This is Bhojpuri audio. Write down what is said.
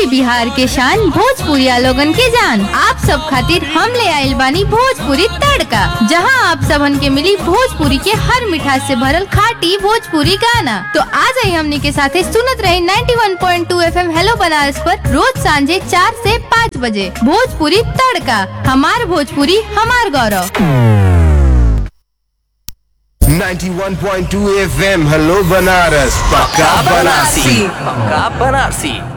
यूपी बिहार के शान भोजपुरिया लोगन के जान आप सब खातिर हम ले आइल बानी भोजपुरी तड़का जहां आप सबन के मिली भोजपुरी के हर मिठास से भरल खाटी भोजपुरी गाना तो आ जाई हमनी के साथे सुनत रहे 91.2 एफएम हेलो बनारस पर रोज सांझे चार से पाँच बजे भोजपुरी तड़का हमार भोजपुरी हमार गौरव 91.2 FM हेलो बनारस पक्का बनारसी पक्का बनारसी